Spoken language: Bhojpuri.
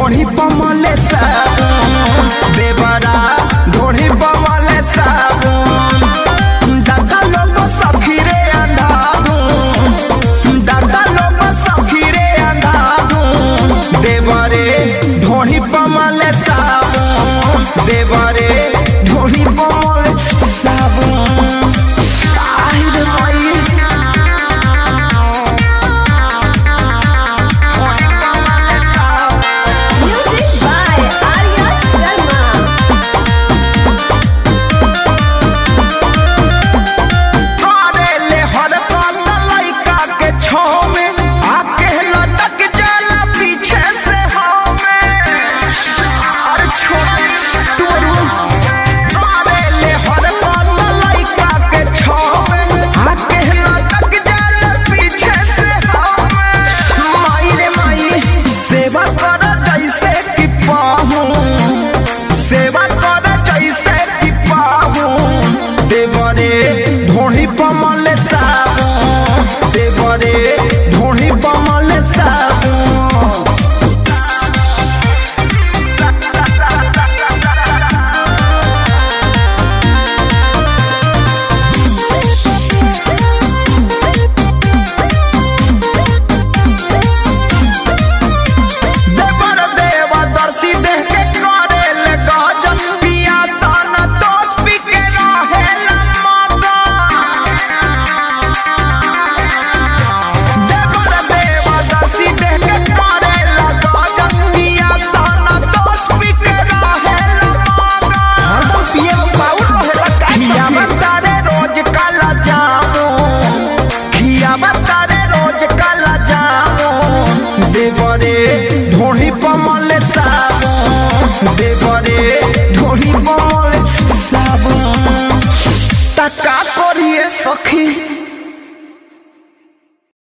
ढोढ़ी पमले साबुन देवरा ढोढ़ी पमले साबुन दादा लोग सखीरे अंधाधुन दादा लोग सखीरे अंधाधुन देवरे ढोढ़ी पमले साबुन देवरे ढोढ़ी पमले साबुन आई रे माई Music by Arya Sharma. करेले हर पल लइका के छाँव में आके लटक जाला पीछे से हमें अरे छोटे टोरू करेले हर पल लइका के छाँव में आके लटक जाला पीछे से हमें माई रे माई सेवा कर जैसे कि पाहूं सेवा कर जैसे कि पाहूं देवरे ढोढ़ी पमल साबुन देवरे ढोढ़ी पमल साबुन देवर देवा दर्शी देह के करे ले गजन पिया सन दोष पी के रहे ला मगन देवर देवा दर्शी देह के करे ले गजन पिया सन दोष पी के रहे ला मगन हरदम पिए में पाउल रहे ला का खियावा तारे रोज काला जामो खियावा तारे रोज काला जामो देवरे ढोढ़ी पमल साबुन देव